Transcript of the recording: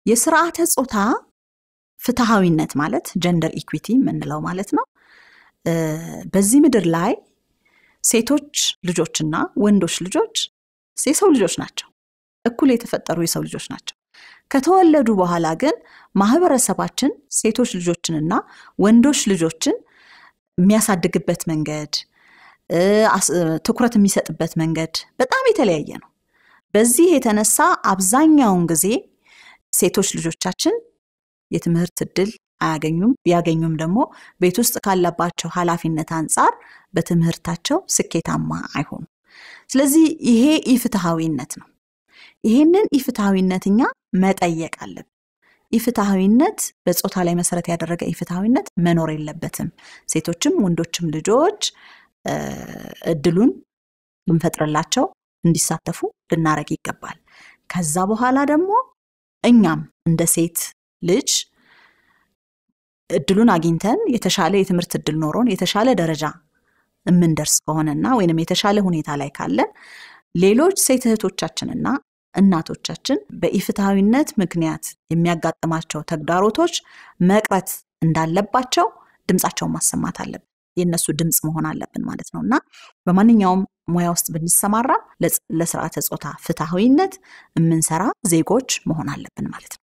የስርዓተ ጾታ ፍትሐዊነት ማለት ጀንደር ኢኩዊቲ የምንለው ማለት ነው። በዚህ ምድር ላይ ሴቶች ልጆችና ወንዶች ልጆች የሰው ልጆች ናቸው። እኩል የተፈጠሩ የሰው ልጆች ናቸው። ከተወለዱ በኋላ ግን ማህበረሰባችን ሴቶች ልጆችንና ወንዶች ልጆችን የሚያሳድግበት መንገድ፣ ትኩረት የሚሰጥበት መንገድ በጣም የተለያየ ነው። በዚህ የተነሳ አብዛኛውን ጊዜ ሴቶች ልጆቻችን የትምህርት እድል አያገኙም። ቢያገኙም ደግሞ ቤት ውስጥ ካለባቸው ኃላፊነት አንጻር በትምህርታቸው ስኬታማ አይሆኑም። ስለዚህ ይሄ ኢፍትሐዊነት ነው። ይሄንን ኢፍትሐዊነት እኛ መጠየቅ አለብን። ኢፍትሐዊነት በጾታ ላይ መሰረት ያደረገ ኢፍትሐዊነት መኖር የለበትም። ሴቶችም ወንዶችም ልጆች እድሉን ልንፈጥርላቸው እንዲሳተፉ ልናረግ ይገባል። ከዛ በኋላ ደግሞ እኛም እንደ ሴት ልጅ እድሉን አግኝተን የተሻለ የትምህርት እድል ኖሮን የተሻለ ደረጃ የምንደርስ ከሆነና ወይንም የተሻለ ሁኔታ ላይ ካለን ሌሎች ሴት እህቶቻችንና እናቶቻችን በኢፍትሐዊነት ምክንያት የሚያጋጥማቸው ተግዳሮቶች መቅረት እንዳለባቸው ድምፃቸውን ማሰማት አለብን። የእነሱ ድምፅ መሆን አለብን ማለት ነው እና በማንኛውም ሙያ ውስጥ ብንሰማራ ለስርዓተ ጾታ ፍትሐዊነት የምንሰራ ዜጎች መሆን አለብን ማለት ነው።